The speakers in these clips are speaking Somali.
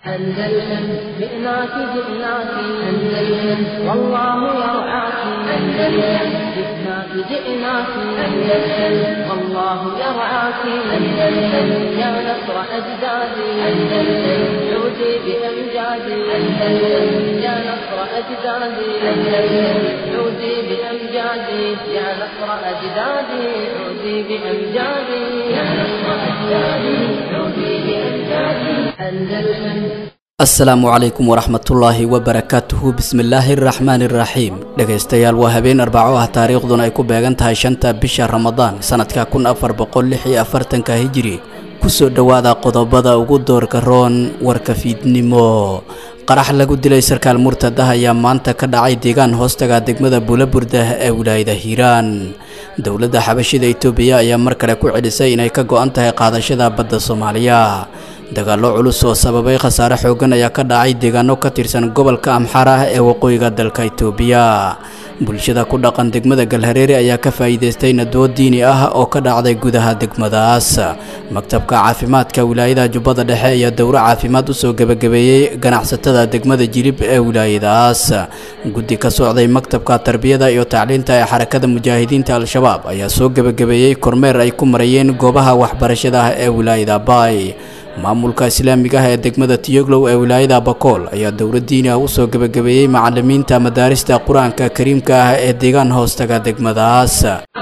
أندلسن جئناك جئناك أندلسن والله يرعاك أندلسن جئناك جئناك أندلسن والله يرعاك أندلسن يا نصر أجدادي أندلسن عودي بأمجادي أندلسن يا نصر أجدادي أندلسن عودي بأمجادي يا نصر أجدادي عودي بأمجادي يا نصر أجدادي عودي بأمجادي أندلسن asalaamu calaykum waraxmatullaahi wabarakaatuhu bismillaahi araxmaani iraxiim dhegaystayaal waa habeen arbaco ah taariikhduna ay ku beegan tahay shanta bisha ramadaan sanadka kun afar boqol lix iyo afartanka hijiri kusoo dhowaada qodobada ugu doorka roon warka fiidnimo qarax lagu dilay sarkaal murtad ah ayaa maanta ka dhacay deegaan hoostaga degmada buulaburdah ee wilaayada hiiraan dowladda xabashida itoobiya ayaa mar kale ku celisay inay ka go-an tahay qaadashada badda soomaaliya dagaallo culus oo sababay khasaare xoogan ayaa ka dhacay deegaano ka tirsan gobolka amxaar ah ee waqooyiga dalka itoobiya bulshada ku dhaqan degmada galhareere ayaa ka faa'iidaystay nadwo diini ah oo ka dhacday gudaha degmadaas maktabka caafimaadka wilaayada jubbada dhexe ayaa dowro caafimaad usoo gebagabeeyey ganacsatada degmada jilib ee wilaayadaas guddi ka socday maktabka tarbiyada iyo tacliinta ee xarakada mujaahidiinta al-shabaab ayaa soo gebagabeeyey kormeer ay ku marayeen goobaha waxbarashada ah ee wilaayada baay maamulka islaamiga ah ee degmada tiyoglow ee wilaayada bakool ayaa dowlad diini ah usoo gebagabeeyey macalimiinta madaarista qur-aanka kariimka ah ee deegaan hoostaga degmadaas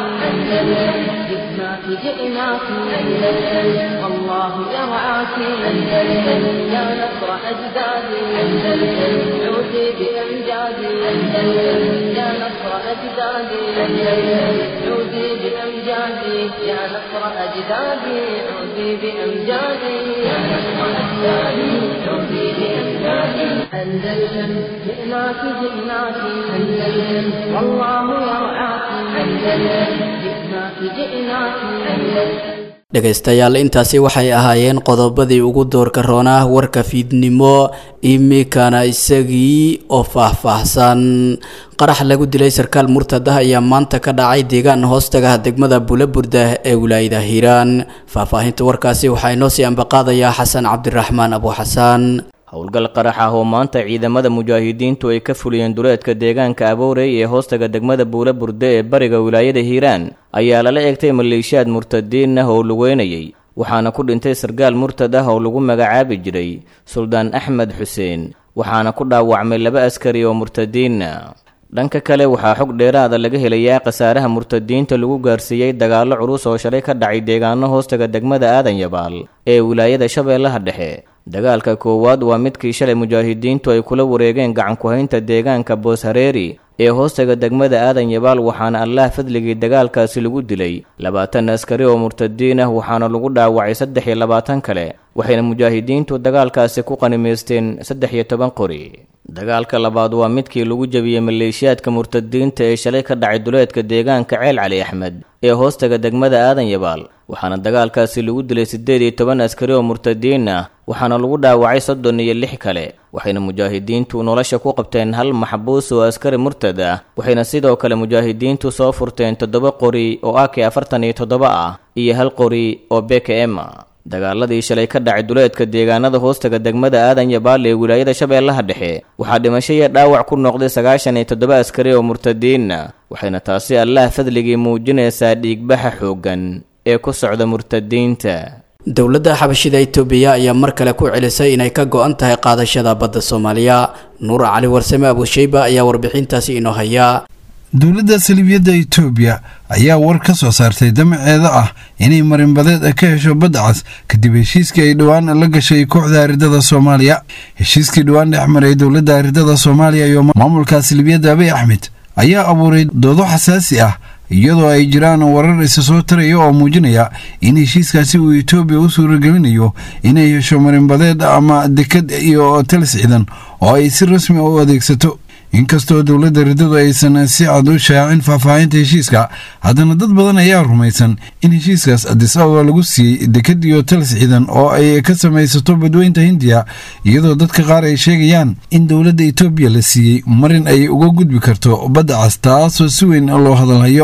جئناك جئناك أندلسن والله يرعاك أندلسن يا نصر أجدادي أندلسن عودي بأمجادي أندلسن يا نصر أجدادي أندلسن عودي بأمجادي يا نصر أجدادي عودي بأمجادي يا نصر أجدادي عودي بأمجادي أندلسن جئناك جئناك أندلسن والله يرعاك أندلسن جئناك جئناك أندلسن dhegaystayaal intaasi waxay ahaayeen qodobadii ugu doorka roonaa warka fiidnimo imikana isagii oo faah-faahsan qarax lagu dilay sarkaal murtad ah ayaa maanta ka dhacay deegaan hoostaga degmada buulaburdah ee wilaayada hiiraan faahfaahinta warkaasi waxaa inoo sii ambaqaadayaa xasan cabdiraxmaan abu xasaan howlgal qarax ah oo maanta ciidamada mujaahidiintu ay ka fuliyeen duleedka deegaanka aboorey ee hoostaga degmada buula burde ee bariga wilaayada hiiraan ayaa lala eegtay maleeshiyaad murtadiin ah oo lugeynayay waxaana ku dhintay sargaal murtad ah oo lagu magacaabi jiray suldaan axmed xuseen waxaana ku dhaawacmay laba askari oo murtadiina dhanka kale waxaa xog dheeraada laga helayaa khasaaraha murtadiinta lagu gaarsiiyey dagaallo culus oo shalay ka dhacay deegaano hoostaga degmada aadan yabaal ee wilaayada shabeellaha dhexe dagaalka koowaad waa midkii shalay mujaahidiintu ay kula wareegeen gacanku-haynta deegaanka boos hareeri ee hoostaga degmada aadan yabaal waxaana allah fadligii dagaalkaasi lagu dilay labaatan askari oo murtadiin ah waxaana lagu dhaawacay saddex iyo labaatan kale waxayna mujaahidiintu dagaalkaasi ku qanimaysteen saddex iyo toban qori dagaalka labaad waa midkii lagu jebiyey maleeshiyaadka murtadiinta ee shalay ka dhacay duleedka deegaanka ceel cali axmed ee hoostaga degmada aadan yabaal waxaana dagaalkaasi lagu dilay siddeed iyo toban askari oo murtadiin ah waxaana lagu dhaawacay soddon iyo lix kale waxayna mujaahidiintu nolosha ku qabteen hal maxbuus oo askari murtad ah waxayna sidoo kale mujaahidiintu soo furteen toddoba qori oo ak afartan iyo toddoba ah iyo hal qori oo bkm dagaaladii shalay ka dhacay duleedka deegaanada hoostaga degmada aadan yabaal ee wilaayada shabeellaha dhexe waxaa dhimasho iyo dhaawac ku noqday sagaashan iyo toddoba askari oo murtadiina waxayna taasi allah fadligii muujinaysaa dhiigbaxa xooggan ee ku socda murtadiinta dowladda xabashida itoobiya ayaa mar kale ku celisay inay ka go-an tahay qaadashada badda soomaaliya nuur cali warsame abushayba ayaa warbixintaasi inoo hayaa dowladda salibiyadda itoobiya ayaa war ka soo saartay damaceeda ah inay marinbadeed ka hesho badda cas kadib heshiiskii ay dhowaan la gashay kooxda aridada soomaaliya heshiiskii dhowaan dhex maray dowladda aridada soomaaliya iyo maamulka salibiyadda abiy axmed ayaa abuuray doodo xasaasi ah iyadoo ay jiraan warar isa soo taraya oo muujinaya in heshiiskaasi uu etoobiya u suuragelinayo inay hesho marinbadeed ama dekad iyo talis ciidan oo ay si rasmi u adeegsato inkastoo dowladda riddadu aysan si cad u shaacin faahfaahinta heshiiska haddana dad badan ayaa rumaysan in heshiiskaas adis ababa lagu siiyey dekad iyo talis ciidan oo ay ka samaysato badweynta hindiya iyadoo dadka qaar ay sheegayaan in dowladda etoobiya la siiyey marin ay uga gudbi karto badda cas taasoo si weyn loo hadalhayo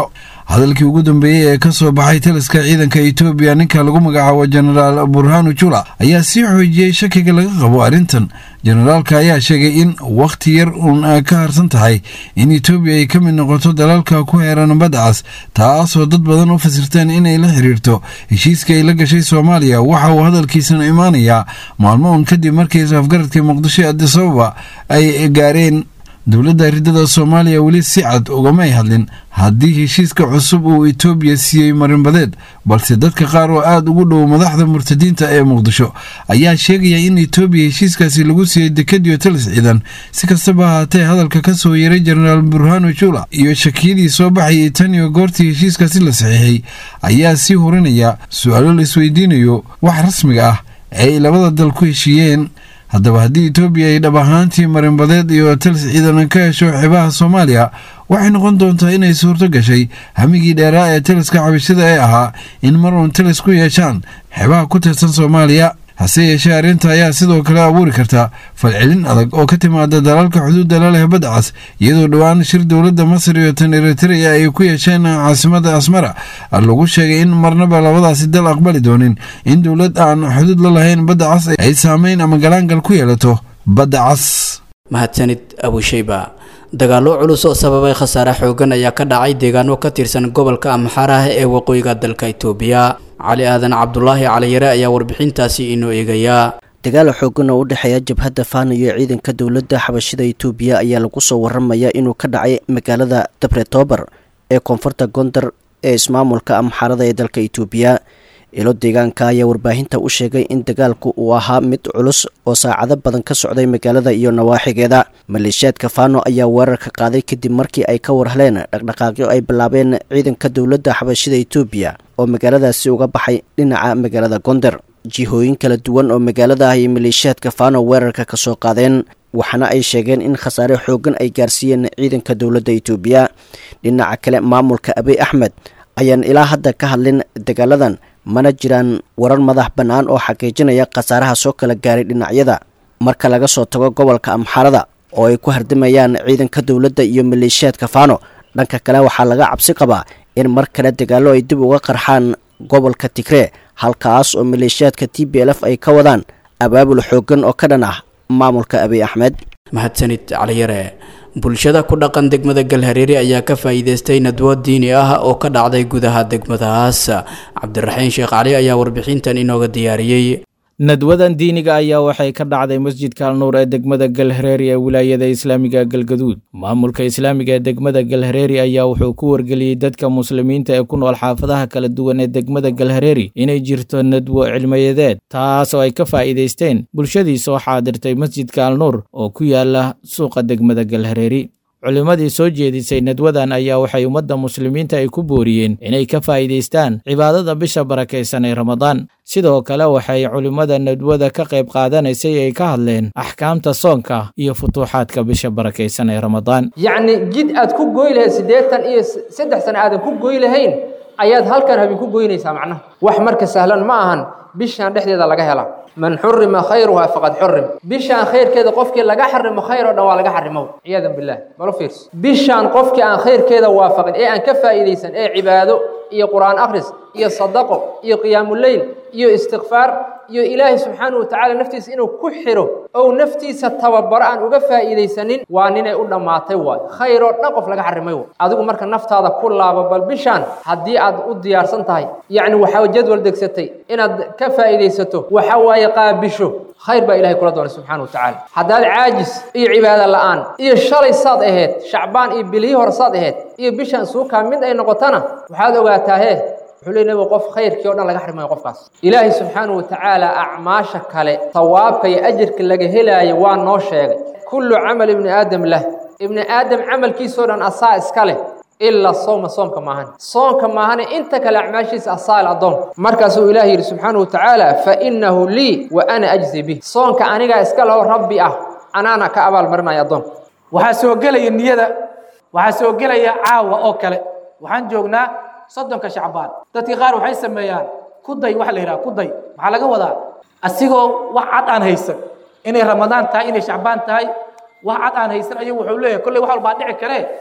hadalkii ugu dambeeyey ee ka soo baxay taliska ciidanka etoobiya ninka lagu magacaabo jenaraal burhanu jula ayaa sii xoojiyey shakiga laga qabo arrintan jenaraalka ayaa sheegay in wakhti yar uun ka harsan tahay in etoobiya ay ka mid noqoto dalalka ku heeran badda cas taasoo dad badan u fasirteen inay la xiriirto heshiiska ay la gashay soomaaliya waxa uu hadalkiisana imaanayaa maalmo uun kadib markii is-afgaradka muqdisho ee adisababa ay gaareen dowladda ridada soomaaliya weli si cad ugamay hadlin haddii heshiiska cusub uu etoobiya siiyey marinbadeed balse dadka qaar oo aada ugu dhow madaxda murtadiinta ee muqdisho ayaa sheegaya in etoobiya heshiiskaasi lagu siiyey dekadiyo talis ciidan si kastaba ahaatee hadalka ka soo yeeray jenaraal burhano jula iyo shakiyadii soo baxayay tan iyo goortii heshiiskaasi la saxiixay ayaa sii hurinaya su-aalo la isweydiinayo wax rasmiga ah ee ay labada dal ku heshiiyeen haddaba haddii etoobiya ay dhab ahaantii marinbadeed iyo talis ciidan ka hesho xeebaha soomaaliya waxay noqon doontaa inay suurto gashay hamigii dheeraa ee taliska cabashada ee ahaa in mar uun talis ku yeeshaan xeebaha ku tirsan soomaaliya hase yeeshee arrinta ayaa sidoo kale abuuri karta falcelin adag oo ka timaada dalalka xuduudda la leh badda cas iyadoo dhowaan shir dowladda masar iyo tan eritrea ay ku yeesheen caasimada asmara lagu sheegay in marnaba labadaasi dal aqbali doonin in dowlad aan xuduud la lahayn badda cas ay saameyn ama galaangal ku yeelato badda cas mahadsanid abushayba dagaallo culus oo sababay khasaare xoogan ayaa ka dhacay deegaano ka tirsan gobolka amxaaraha ee waqooyiga dalka itoobiya cali aadan cabdulaahi caliyare ayaa warbixintaasi inoo eegayaa dagaal xoogan oo u dhexeeya jabhadda faana iyo ciidanka dowladda xabashida itoobiya ayaa lagu soo waramayaa inuu ka dhacay magaalada dabretoobar ee koonfurta gondar ee ismaamulka amxaarada ee dalka itoobiya ilo deegaanka ayaa warbaahinta u sheegay in dagaalku uu ahaa mid culus oo saacado badan ka socday magaalada iyo nawaaxigeeda maleeshiyaadka faano ayaa weerar ka qaaday kadib markii ay ka warheleen dhaqdhaqaaqyo ay bilaabeen ciidanka dowladda xabashida itoobiya oo magaaladaasi uga baxay dhinaca magaalada gonder jihooyin kala duwan oo magaalada ah iyo maleeshiyaadka faano weerarka ka soo qaadeen waxaana ay sheegeen in khasaare xoogan ay gaarsiiyeen ciidanka dowladda itoobiya dhinaca kale maamulka abiy axmed ayaan ilaa hadda ka hadlin dagaaladan mana jiraan warar madax bannaan oo xaqiijinaya khasaaraha soo kala gaaray dhinacyada marka laga soo tago gobolka amxaarada oo ay ku hardimayaan ciidanka dowladda iyo maleeshiyaadka faano dhanka kale waxaa laga cabsi qabaa in mar kale dagaallo ay dib uga qarxaan gobolka tigree halkaas oo maleeshiyaadka t b l f ay ka wadaan abaabul xooggan oo ka dhan ah maamulka abiy axmed mahadsanid caliyare bulshada ku dhaqan degmada galhareeri ayaa ka faa'iideystay nadwo diini ah oo ka dhacday gudaha degmadahaas cabdiraxiin sheekh cali ayaa warbixintan inooga diyaariyey nadwadan diiniga ayaa waxay ka dhacday masjidka alnuur ee degmada galhareeri ee wilaayada islaamiga galgaduud maamulka islaamiga ee degmada galhareeri ayaa wuxuu ku wargeliyey dadka muslimiinta ee ku nool xaafadaha kala duwan ee degmada galhareeri inay jirto nadwo cilmiyadeed taas oo ay ka faa'iidaysteen bulshadii soo xaadirtay masjidka alnuur oo ku yaala suuqa degmada galhareeri culimmadii soo jeedisay nadwadan ayaa waxay ummadda muslimiinta ay ku booriyeen inay ka faa'iidaystaan cibaadada bisha barakaysan ee ramadaan sidoo kale waxay culimmada nadwada ka qayb qaadanaysay ay ka hadleen axkaamta soonka iyo futuuxaadka bisha barakaysan ee ramadaan yacni jid aad ku goy lahayd siddeetan iyo saddex sano aadan ku goy lahayn ayaad halkan habeen ku goynaysaa macnaha wax marka sahlan ma ahan bishaan dhexdeeda laga helaa man xurima khayruha faqad xurim bishaan khayrkeeda qofkii laga xarimo khayr oo dhan waa laga xarimow ciyaadan bilah malo fiirso bishaan qofkii aan khayrkeeda waafaqin ee aan ka faa'iidaysan ee cibaado iyo qur'aan akhris iyo sadaqo iyo qiyaamuleyl iyo istikfaar iyo ilaahay subxaanahu watacaala naftiisa inuu ku xiro ou naftiisa tababaro aan uga faa'iidaysanin waa ninay u dhammaatay waay khayr oo dhan qof laga xarimay waay adigu marka naftaada ku laabo bal bishaan haddii aad u diyaarsan tahay yacni waxaa jadwal degsatay inaad ka faa'iidaysato waxa waaye qaabisho khayr baa ilahay kula doonay subxana wa tacaala haddaad caajis iyo cibaado la'aan iyo shalay saad ahayd shacbaan iyo bilihii hore saad ahayd iyo bishaan suukaa mid ay noqotana waxaad ogaataa hee wuxuu leey nabigu qof khayrkii o dhan laga xarimayo qofkaas ilaahay subxaana wa tacaala acmaasha kale tawaabka iyo ajirka laga helaayo waa noo sheegay kullu camal ibni aadam lah ibni aadam camalkiisao dhan asaa iska leh ilaa sowma soomka maahan soonka maahane inta kale acmaashiisa asaal addoon markaasuu ilaah yidhi subxaana wa tacaala fa innahu lii wa ana ajzi bih soonka anigaa iska leho rabbi ah anaana ka abaalmarinaya addoonka waxaa soo gelaya niyada waxaa soo gelaya caawa oo kale waxaan joognaa soddonka shacbaan dadkii qaar waxay sameeyaan kuday waxa la yidhaha kuday maxaa laga wadaa asigoo wax cad aan haysan inay ramadaan tahay inay shacbaan tahay wax cad aan haysan ayuu wuxuu leeyahay kolley wax walbaa dhici karee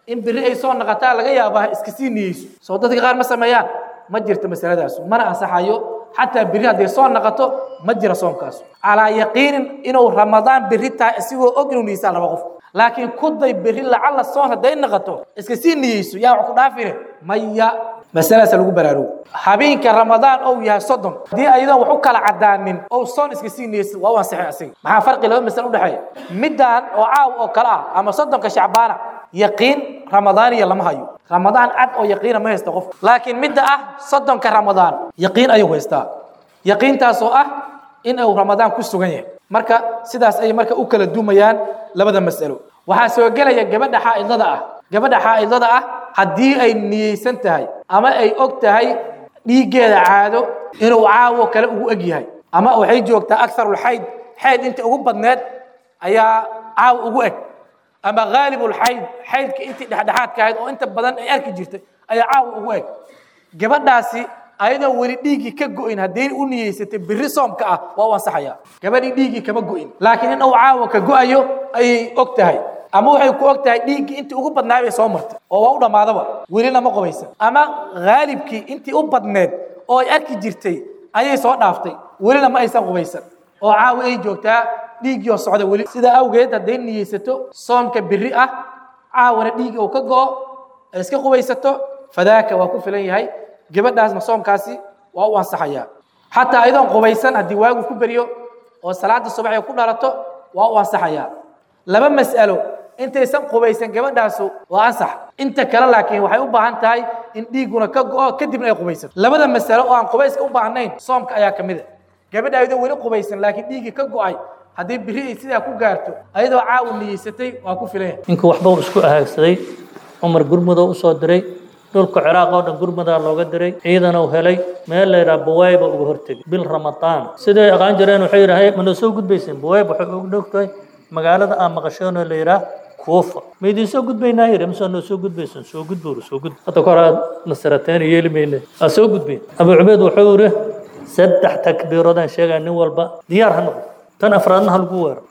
in beri ay soo naqataa laga yaabaa iska sii niyeyso soo dadka qaar ma sameeyaan ma jirto masaladaas mana ansaxayo xataa beri hadday soo naqato ma jira soomkaas calaa yaqiinin inuu ramadaan beri tahay isigoo og inuu niyeysaa laba qof laakiin kuday beri lacalla soon hadday naqato iska sii niyeyso yaa wax ku dhaafine maya masaladaas lagu baraarugo habeenka ramadaan ou yahay soddon haddii ayadoon wax u kala cadaanin ou soon iska sii niyeysa waa u ansixin asiga maxaa farqi laba masale udhexeeya midaan oo caaw oo kale ah ama soddonka shacbaana yaqiin ramadaaniya lama hayo ramadaan cad oo yaqiina ma haysta qof laakiin midda ah soddonka ramadaan yaqiin ayuu haystaa yaqiintaasoo ah in uu ramadaan ku sugan yahay marka sidaas ayay marka u kala dumayaan labada mas'alo waxaa soo gelaya gabadha xaa'idada ah gabadha xaa'idada ah haddii ay niyeysan tahay ama ay og tahay dhiiggeeda caado inuu caawo kale ugu eg yahay ama waxay joogtaa akarulxayd xayd inta ugu badneed ayaa caawo ugu eg ama haalibulxayd xaydka intii dhexdhexaadka ahayd oo inta badan ay arki jirtay ayaa caawa ugu eg gabadhaasi ayadoo weli dhiiggii ka go'in hadday u niyeysatay biri soomka ah waa u ansaxaya gabadhii dhiiggii kama go'in laakiin in uu caawa ka go'ayo ayay og tahay ama waxay ku og tahay dhiiggii intii ugu badnaa bay soo martay oo waa u dhammaadaba welina ma qubaysan ama haalibkii intii u badneed oo ay arki jirtay ayay soo dhaaftay welina ma aysan qubaysan oo caawa ay joogtaa dhiiggii oo socda weli sidaa awgeed hadday niyeysato soomka biri ah caawana dhiigga uu ka go'o ay iska qubaysato fadaaka waa ku filan yahay gabadhaasna soomkaasi waa u ansaxayaa xataa ayadoon qubaysan haddii waagu ku beryo oo salaada subax ay ku dhalato waa u ansaxayaa laba mas'alo intaysan qubaysan gabadhaasu waa ansax inta kale laakiin waxay u baahan tahay in dhiigguna ka go'o kadibna ay qubaysato labada mas'alo oo aan qubayska u baahnayn soomka ayaa ka mid a gabadha ayadoo weli qubaysan laakiin dhiiggii ka go'ay haddii biri ay sidaa ku gaarto ayadoo caawu niyeysatay waa ku filan yahay ninkii waxba uu isku ahaagsaday cumar gurmudoo u soo diray dhulka ciraaq oo dhan gurmadaa looga diray ciidan uu helay meel la yidhaha buwayba uga hortegay bil ramadaan siday aqaan jireen waxay yidhaha mana soo gudbayseen buwayb waxay ugu dhowtahay magaalada aan maqasheen oo la yidhaah kuufa ma idiin soo gudbaynaa yidhi mise noo soo gudbaysan soo gudbuur soo gudb hadda kor aad nasarateen yeeli mayne aa soo gudbayn abu cubeyd wuxuu yidhi saddex takbiiroodaan sheegaa nin walba diyaar ha noqdo tan afraadna ha lagu weero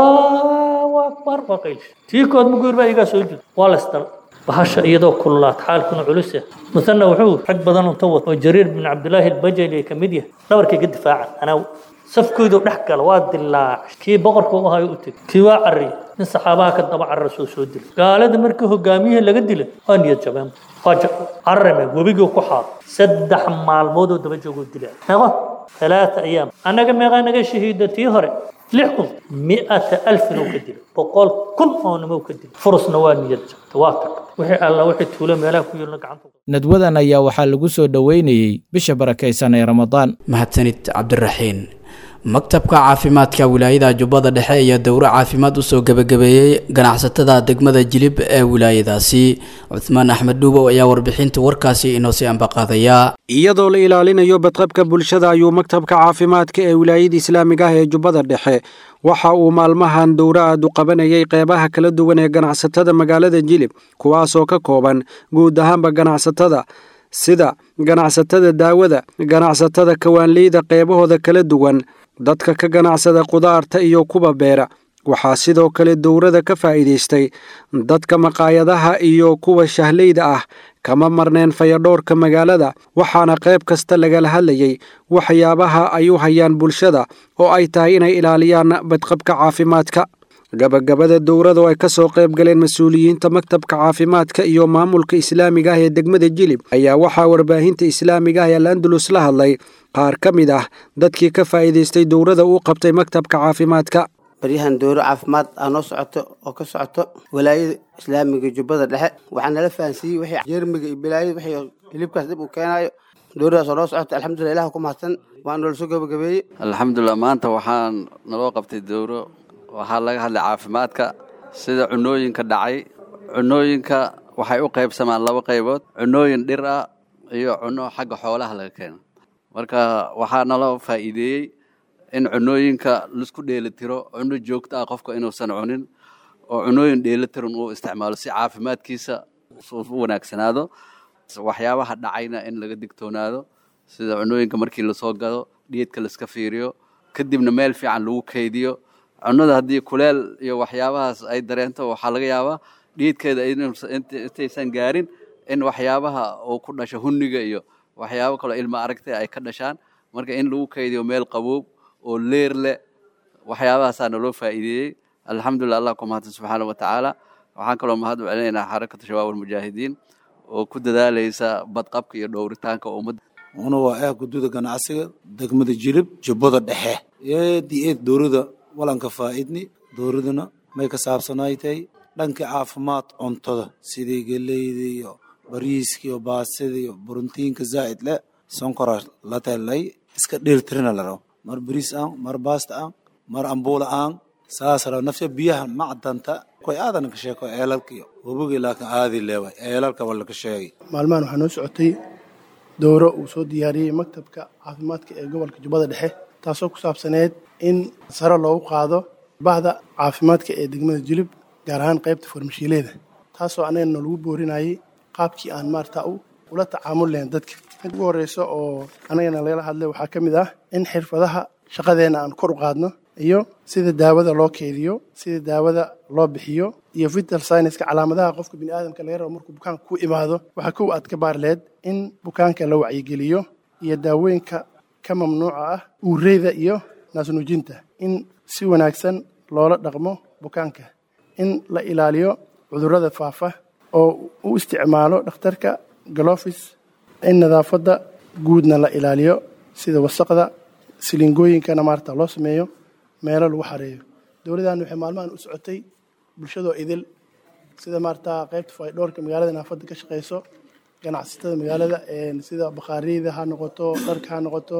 allahu akbar waa qaylish tii kood muguur baa igaa soo jud waa la isdal bahasha iyadoo kululaat xaalkuna culus ah musanna wuxuu rag badan unta wad oo jariir bin cabdilaahi albajali ay ka mid yahay dhabarkay ka difaacan anaa safkoodu dhex gala waa dilaac kii boqorka u ahayo u teg kii waa carriy nin saxaabaha ka daba carra soo soo dilay gaalada markii hogaamiyihii laga dilay waa niyad jabeen waa carrame webigii ku xaado saddex maalmoodoo daba joogoo dilaa meeqo ثلاثة أيام أنا كم يغانا شهيدة تيهرة لحكم مئة ألف نو كدل بقول كل أو نمو كدل فرص نوان يجب تواتق وحي الله وحي تولى ملاك يقول عنه nadwadan ayaa waxaa lagu soo dhoweynayey bisha barakaysan ee ramadaan mahadsanid cabdiraxiin maktabka caafimaadka wilaayada jubbada dhexe ayaa dowro caafimaad usoo gebagabeeyey ganacsatada degmada jilib ee wilaayadaasi cuthmaan axmed dhuubow ayaa warbixinta warkaasi inoo sii ambaqaadaya iyadoo la ilaalinayo badqabka bulshada ayuu maktabka caafimaadka ee wilaayada islaamiga ah ee jubbada dhexe waxa uu maalmahan dowro aad u qabanayay qeybaha kala duwan ee ganacsatada magaalada jilib kuwaasoo ka kooban guud ahaanba ganacsatada sida ganacsatada daawada ganacsatada kawaanleyda qeybahooda kala duwan dadka ka ganacsada qudaarta iyo kuwa beera waxaa sidoo kale dowrada ka faa'iidaystay dadka maqaayadaha iyo kuwa shahleyda ah kama marneen fayadhoorka magaalada waxaana qayb kasta lagala hadlayay waxyaabaha ay u hayaan bulshada oo ay tahay inay ilaaliyaan badqabka caafimaadka gabagabada dowrada oo ay ka soo qayb galeen mas-uuliyiinta maktabka caafimaadka iyo maamulka islaamiga ah ee degmada jilib ayaa waxaa warbaahinta islaamiga ah ee alandalus la hadlay qaar ka mid ah dadkii ka faa'iidaystay dowrada uu qabtay maktabka caafimaadka baryahan dowro caafimaad aa noo socoto oo ka socoto walaayada islaamiga jubbada dhexe waxaa nala fahansiiyey wixii jeermiga iyo bilaayada wixii hilibkaas dib uu keenaayo dowradaas oo noo socoto alxamdulillah ilah ku mahadsan waa noola soo gabagabeeyey alxamdulilah maanta waxaan naloo qabtay dowro waxaa laga hadlay caafimaadka sida cunooyinka dhacay cunooyinka waxay u qaybsamaan laba qaybood cunooyin dhir ah iyo cuno xagga xoolaha laga keeno marka waxaa naloo faa'iideeyey in cunooyinka laisku dheelitiro cuno joogto ah qofka inuusan cunin oo cunooyin dheelitiran uu isticmaalo si caafimaadkiisa u wanaagsanaado waxyaabaha dhacayna in laga digtoonaado sida cunooyinka markii lasoo gado dhiidka laiska fiiriyo kadibna meel fiican lagu kaydiyo cunada haddii kuleel iyo waxyaabahaas ay dareento waxaa laga yaabaa dhiidkeeda intaysan gaarin in waxyaabaha uu ku dhasho hunniga iyo waxyaabo kaloo ilma aragtay ay ka dhashaan marka in lagu kaydiyo meel qaboob oo leer leh waxyaabahaasaa naloo faa'iideeyey alxamdulillah allah ku mahadsan subxaana wa tacaala waxaan kaloo mahad u celinaynaa xarakatu shabaab almujaahidiin oo ku dadaalaysa badqabka iyo dhowritaanka ummadda una waa ah gududa ganacsiga degmada jilib jubbada dhexe eed iyo eed dowlada walanka faa'idni dowladuna may ka saabsanaytay dhanka caafimaad cuntada sidii geleyda iyo bariiska iyo baasida iyo borotiinka zaa'id leh sonkora la telay iska dheeltirina la rabo mar bariis aan mar baasta aan mar ambuula aan saas rabo nafsa biyaha macdanta koy aadan ka sheeko eelalka iyo wabogii laakiin aadi leeway eelalka waa laka sheegay maalmahan waxaa noo socotay dowro uu soo diyaariyey maktabka caafimaadka ee gobolka jubbada dhexe taasoo ku saabsaneyd in sare loogu qaado bahda caafimaadka ee degmada jilib gaar ahaan qaybta farmashiileeda taasoo annagana lagu boorinayay qaabkii aan maarata ula tacaamul lahayn dadka mid ugu horreysa oo annagana lagala hadlay waxaa ka mid ah in xirfadaha shaqadeenna aan kor u qaadno iyo sida daawada loo keydiyo sida daawada loo bixiyo iyo vital scienska calaamadaha qofka biniaadamka laga rabo markuu bukaanka ku imaado waxaa kow aad ka baarleed in bukaanka la wacyigeliyo iyo daawooyinka ka mamnuuca ah uureyda iyo naasnuujinta in si wanaagsan loola dhaqmo bukaanka in la ilaaliyo cudurrada faafa oo u isticmaalo dhakhtarka galofis in nadaafadda guudna la ilaaliyo sida wasaqda silingooyinkana maarata loo sameeyo meelo lagu xareeyo dowladdan waxay maalmahan u socotay bulshadoo idil sida maarata qaybta faydhoorka magaalada naafadda ka shaqeyso ganacsatada magaalada sida bakhaariyada ha noqoto dharka ha noqoto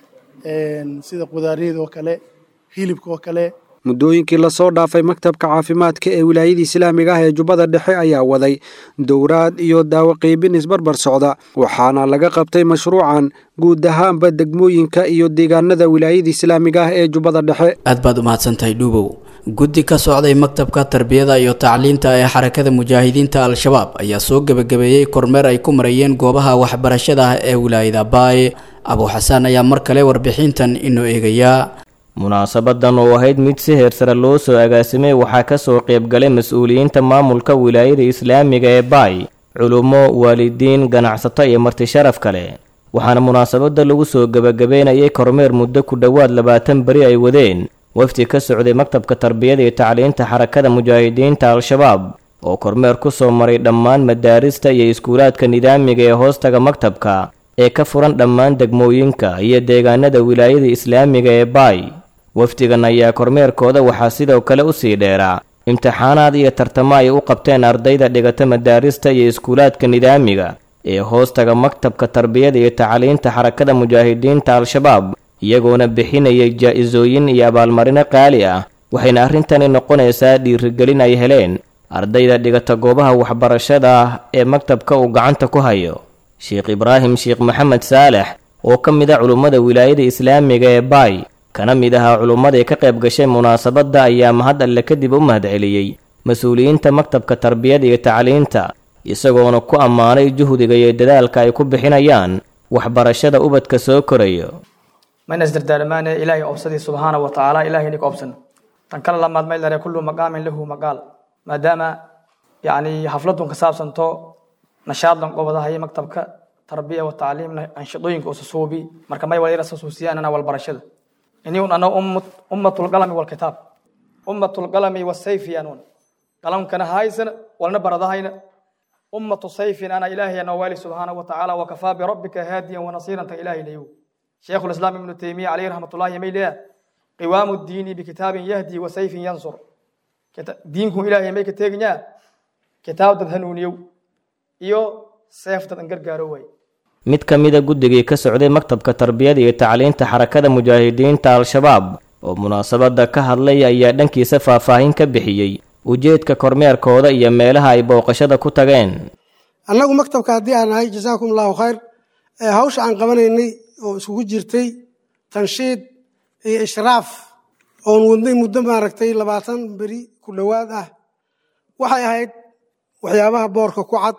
sida qudaariyada oo kale hilibka oo kale muddooyinkii lasoo dhaafay maktabka caafimaadka ee wilaayada islaamiga ah ee jubbada dhexe ayaa waday dowraad iyo daawo qiibin isbarbar socda waxaana laga qabtay mashruucan guud ahaanba degmooyinka iyo deegaanada wilaayada islaamiga ah ee jubbada dhexe aad baad u mahadsantahay dhuubow guddi ka socday maktabka tarbiyada iyo tacliinta ee xarakada mujaahidiinta al-shabaab ayaa soo gebagabeeyey kormeer ay ku marayeen goobaha waxbarashada ah ee wilaayada baaye abu xasaan ayaa mar kale warbixintan inoo eegayaa munaasabadan oo ahayd mid si heersare loo soo agaasimay waxaa ka soo qaybgalay mas-uuliyiinta maamulka wilaayada islaamiga ee baay culummo waalidiin ganacsato iyo marti sharaf kale waxaana munaasabadda lagu soo gebagabeynayay kormeer muddo ku dhowaad labaatan beri ay wadeen wafdi ka socday maktabka tarbiyada iyo tacliinta xarakada mujaahidiinta al-shabaab oo kormeer ku soo maray dhammaan madaarista iyo iskuulaadka nidaamiga ee hoostaga maktabka ee ka furan dhammaan degmooyinka iyo deegaanada wilaayada islaamiga ee baay wafdigan ayaa kormeerkooda waxaa sidoo kale u sii dheeraa imtixaanaad iyo tartamo ay u qabteen ardayda dhigata madaarista iyo iskuulaadka nidaamiga ee hoostaga maktabka tarbiyada iyo tacliinta xarakada mujaahidiinta al-shabaab iyagoona bixinayay jaa-isooyin iyo abaalmarino qaali ah waxayna arrintani noqonaysaa dhiirigelin ay heleen ardayda dhigata goobaha waxbarashada ah ee maktabka uu gacanta ku hayo sheekh ibraahim sheekh maxamed saalex oo ka mid a culummada wilaayada islaamiga ee baay kana mid ahaa culummadii ka qayb gashay munaasabadda ayaa mahad alle kadib u mahadceliyey mas-uuliyiinta maktabka tarbiyada iyo tacliinta isagoona ku ammaanay juhdiga iyo dadaalka ay ku bixinayaan waxbarashada ubadka soo korayo mayna isdardaalamaane ilaahay obsadii subxaana wa tacaala ilahay ninka obsan tan kale lamaad may lare kullu maqaamin lahu maqaal maadaama yacni xafladun ka saabsanto nashaadlan qobadahay maktabka tarbiya wa tacliimna anshidooyinka ususuubi marka may wala rasuusiyaan walbarashada iniun ana ummatulqalami walkitaab ummatulqalami wasayfi anuun qalamkana haysana walna baradahayna ummatu sayfin ana ilaahay ana waali subxaana wa tacaala wakafaa birabbika haadiyan wanasiiran tan ilaahay leeyow sheekhu lislaam ibnu taymiya calayhi raxmatullaahi may leeyahay qiwaamu diini bikitaabin yahdi wa sayfin yansur diinku ilaahay may ka teeginyaa kitaab dad hanuuniyow iyo seef dad an gargaaro waay mid ka mida guddigii ka socday maktabka tarbiyada iyo tacliinta xarakada mujaahidiinta al-shabaab oo munaasabadda ka hadlay ayaa dhankiisa faahfaahin ka bixiyey ujeedka kormeerkooda iyo meelaha ay booqashada ku tageen annagu maktabka haddii aan nahay jasaakum allahu khayr ee hawsha aan qabanaynay oo iskugu jirtay tanshiid iyo ishraaf oon wadnay muddo maaragtay labaatan beri ku dhowaad ah waxay ahayd waxyaabaha boorka ku cad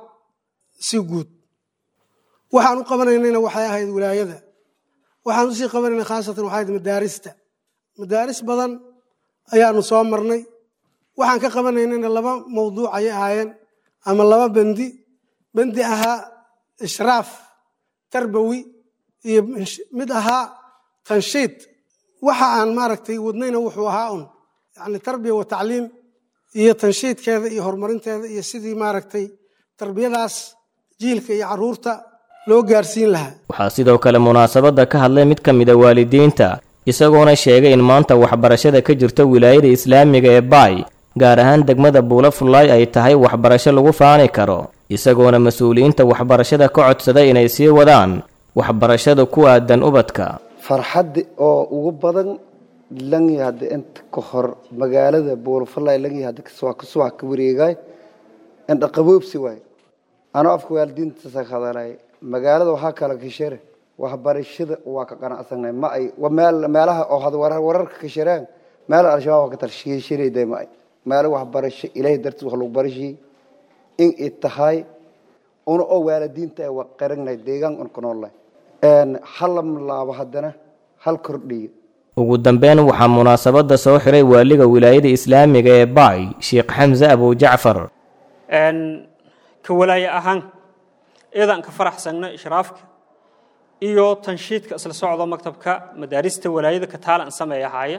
si guud waxaan u qabanaynayna waxay ahayd wilaayada waxaan usii qabanayna khaasatan waxay ahayd madaarista madaaris badan ayaanu soo marnay waxaan ka qabanaynana laba mawduuc ayay ahaayeen ama laba bendi bendi ahaa ishraaf tarbawi iyo mid ahaa tanshiid waxa aan maaragtay wadnayna wuxuu ahaa un yani tarbiya wa tacliim iyo tanshiidkeeda iyo horumarinteeda iyo sidii maaragtay tarbiyadaas jiilka iyo caruurta loo gaarsiin lahaa waxaa sidoo kale munaasabadda ka hadlay mid ka mid a waalidiinta isagoona sheegay in maanta waxbarashada ka jirta wilaayada islaamiga ee baay gaar ahaan degmada buula fullaay ay tahay waxbarasho lagu faani karo isagoona mas-uuliyiinta waxbarashada ka codsaday inay sii wadaan waxbarashada ku aadan ubadka farxadda oo ugu badan langi hadda inta ka hor magaalada buulafalay langi hadda kasuwax ka wareegay indha qaboobsi waay anoo afka waalidiintaasa ka hadalay magaalada waxaa kala kashare waxbarashada waa ka qanacsanay ma ay meel meelaha oo had wararka ka shareen meel al-shabaab waa ka talshiishanayday ma ay meelo waxbarasho ilaahay dartiis wax lagu barashiyey in ay tahay una oo waalidiinta ay waa qaranay deegaan un ku noolnahay halam laabo haddana hal kordhiyo ugu dambeyn waxaa munaasabadda soo xiray waaliga wilaayada islaamiga ee baay sheekh xamse abujacfar ka walaaye ahaan eedaan ka faraxsagno ishraafka iyo tanshiidka isla socdo maktabka madaarista walaayada ka taalan sameeya haaya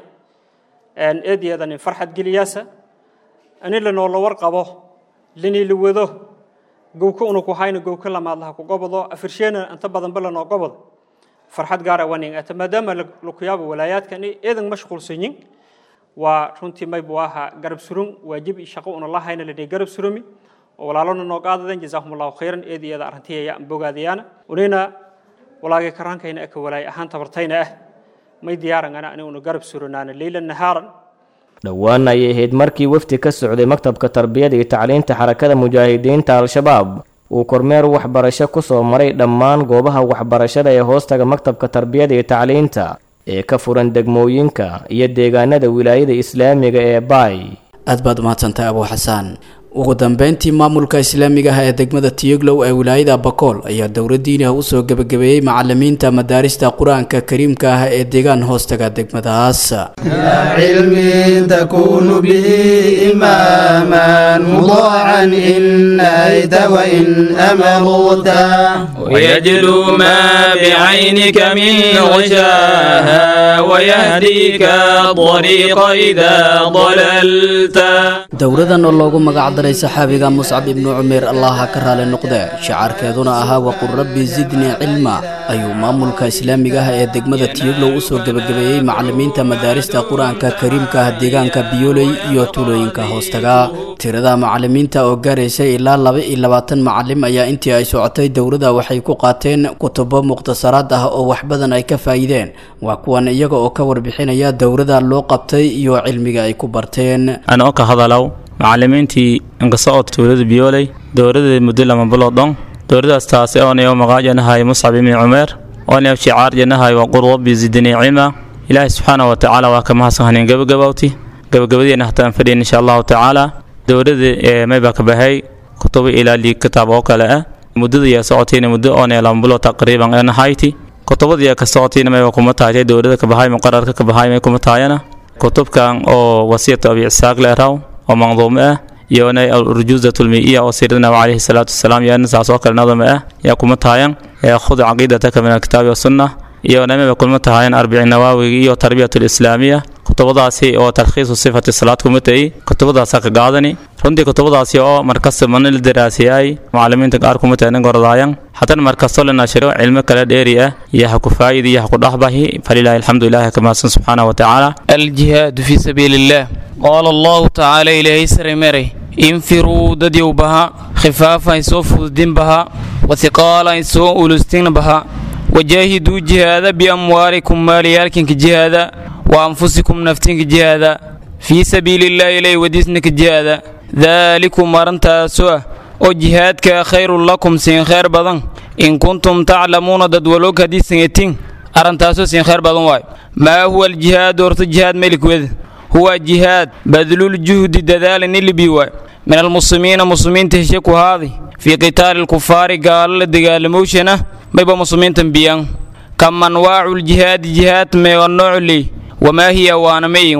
eedeedan in farxad geliyaasa ani lanoola warqabo linii la wado gowka una ku hayna gowka lamaadlaha ku gobodo afirsheena inta badanba lanoo gobodo farxad gaara waning ata maadaama lakuyaaba walaayaadkani eedan mashquulsanyin waa runtii maybu ahaa garab surun waajib shaqo una la hayna ladhii garab surumi oo walaalona noo qaadadan jazaahum allahu khayran eedi eeda arrintiya aan bogaadayaana unina walaagay karaankayna aka walaay ahaan tabartayna ah may diyaarangana ani una garab suranaana leylan nahaaran dhowaan ayay ahayd markii wafdi ka socday maktabka tarbiyada iyo tacliinta xarakada mujaahidiinta al-shabaab uu kormeer waxbarasho ku soo maray dhammaan goobaha waxbarashada ee hoostaga maktabka tarbiyada iyo tacliinta ee ka furan degmooyinka iyo deegaanada wilaayada islaamiga ee baay aad baad umahadsantahay abuu xasaan ugu dambeyntii maamulka islaamiga ah ee degmada tiyoglow ee wilaayada bakool ayaa dowladdiiniha usoo gebagabeeyey macalimiinta madaarista qur-aanka kariimka ah ee deegaan hoostaga degmadaas علم تكون به إماما مطاعا إن نهيت وإن أمرت ويجلو ما بعينك من غشاها ويهديك الطريق إذا ضللت dowladan oo loogu magac daray saxaabiga muscab ibnu cumeer allaha ka raali noqde shicaarkeeduna ahaa waqul rabbi zidnii cilma ayuu maamulka islaamiga ah ee degmada tiyoglow usoo gebagabeeyey macalimiinta madaarista qur-aanka kariimka ah deegaanka biyooley iyo tuulooyinka hoostaga tirada macalimiinta oo gaaraysay ilaa laba iyo labaatan macalim ayaa intii ay socotay dowladda waxay ku qaateen kutubo mukhtasaraad ah oo wax badan ay ka faa'iideen waa kuwan iyaga oo ka warbixinaya dowladda loo qabtay iyo cilmiga ay ku barteen anoo ka hadalow macalimiintii inqisocod tuulada biyooley dowladda muddo lama bilood dhon dowladaas taasi oonayo magaajanahay muscab ibni cumeer oonayo shicaarjanahay waa qur rabbi zidnii cilma ilaahay subxaana wa tacaala waa ka mahadsan hanin gabagabowti gabagabadeena hataan fadhiyin insha allahu tacaala dowladda ee mayba ka bahay kutubo ilaa lii kitaab oo kale ah muddada yaa socotayna muddo oonaya lama bilood taqriiban ee nahayti kutubada yaa ka socotayna mayba kuma taaytay dowladda ka bahay muqararka ka bahay may kuma taayana kutubkan oo wasiyatu abi isaaq leeraw oo manduumo ah iyona alurjuuzat lmiiya oo siirada nabi calayhi salaatu wasalaam iyana saas oo kale nadama ah yaa kuma tahayan khud caqiidataka min alkitaabi wasunna iyona maba kulma tahayan arbici nawaawiga iyo tarbiyat lislaamiya kutubadaasi oo talkhiisu sifati salaad kuma tahi kutubadaasa ka gaadani runtii kutubadaasi oo markasta mana la daraasiyay macalimiinta qaar kuma tahanin gorodaayan haddana markastoo la nashiro cilmo kale dheeri ah iyo ha ku faa'idi iyo ha ku dhexbahi falilaahi alxamdu ilaahi ka mahadsan subxaana wa tacaala الجهاد في سبيل الله قال الله تعالى إليه سرمري انفروا دديو بها خفافا يسوف الدين بها وثقالا يسوء أولستين بها وجاهدوا جهادا بأموالكم ماليالكم جهادا وأنفسكم نفتين جهادا في سبيل الله إليه وديسنك جهادا ذلكم مرنتا سوء oo jihaadka khayrun lakum siin khayr badan in kuntum taclamuuna dad waloog haddii singatiin arrintaasoo siin khayr badan waayo maa huwa aljihaadu horta jihaad melikweda huwa jihaad badluljuhdi dadaalin ilibi waayo min almuslimiina muslimiinta heshe ku haadi fii qitaali lkufaari gaalo la dagaalamowshana mayba muslimiintan biyaan kam anwaacu ljihaadi jihaad meega noocu leey wamaa hiya waana mayin waayo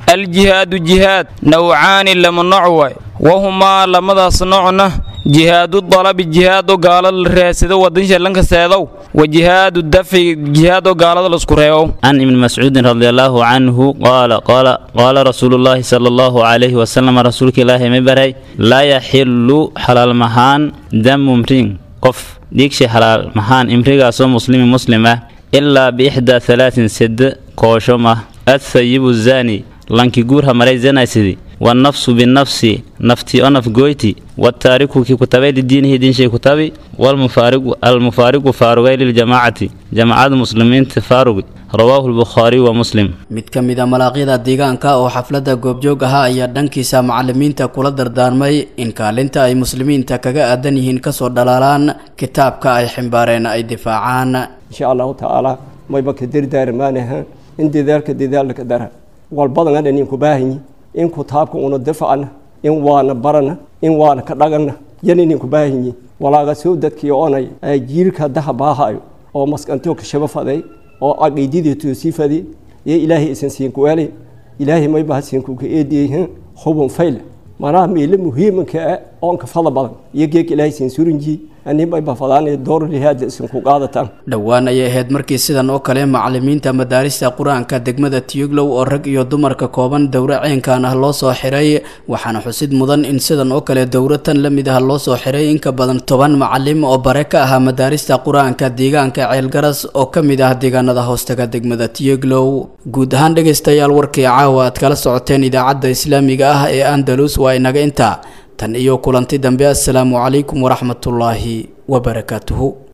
aljihaadu jihaad nawcaani lama nooc waay wahumaa lamadaas noocna jihaadu dalabi jihaado gaalada la raadsado wadansha lanka seedow wa jihaadu dafci jihaado gaalada laisku reebo عن ابن مسعود رضي الله عنه قال قال قال رسول الله صلى الله عليه وسلم رسولك الله مبري لا يحل حلال مهان دم امرين قف ديكش حلال مهان امريكا سو مسلم مسلمة إلا بإحدى ثلاث سد كوشمة الثيب الزاني لانكي جورها مري زنا سيدي والنفس بالنفس نفتي أنف جويتي والتارك كي كتابي لدينه دين شيء كتابي والمفارق المفارق فارغي للجماعة جماعة المسلمين تفارق رواه البخاري ومسلم mid ka mid a malaaqyada deegaanka oo xafladda goobjoog ahaa ayaa dhankiisa macalimiinta kula dardaarmay in kaalinta ay muslimiinta kaga aadan yihiin kasoo dhalaalaan kitaabka ay ximbaareen ay difaacaan insha allahu tacaala mayba ka dardaarmaanaha in dadaalka dadaalka dara walbadana dhan inku baahanyi in kitaabka una difacna in waana barana in waana ka dhagana yan ininku baahanyi walaaga soo dadkii onay jiirka daha baahayo oo maskantoo ka shaba faday oo aqiididii toosii faday iyo ilaahay isan siinku weelay ilaahay mayba hasiinku ka eediyey hubun fayle manaha meele muhiimanka ah oon ka fada badan iyo geeg ilaahay siin surinji ani mayba fadaanay door lihaada isinku qaadataan dhowaan ayay ahayd markii sidan oo kale macalimiinta madaarista qur-aanka degmada tiyuglow oo rag iyo dumarka kooban dowro ceenkan ah loo soo xiray waxaana xusid mudan in sidan oo kale dowro tan la mid ah loo soo xiray in ka badan toban macalim oo bare ka ahaa madaarista qur-aanka deegaanka ceelgaras oo ka mid ah deegaanada hoostaga degmada tiyuglow guud ahaan dhegaystayaal warkii caawa aad kala socoteen idaacadda islaamiga ah ee andalus waa inaga intaa tan iyo kulanti dambe assalaamu calaykum waraxmatullaahi wabarakaatuhu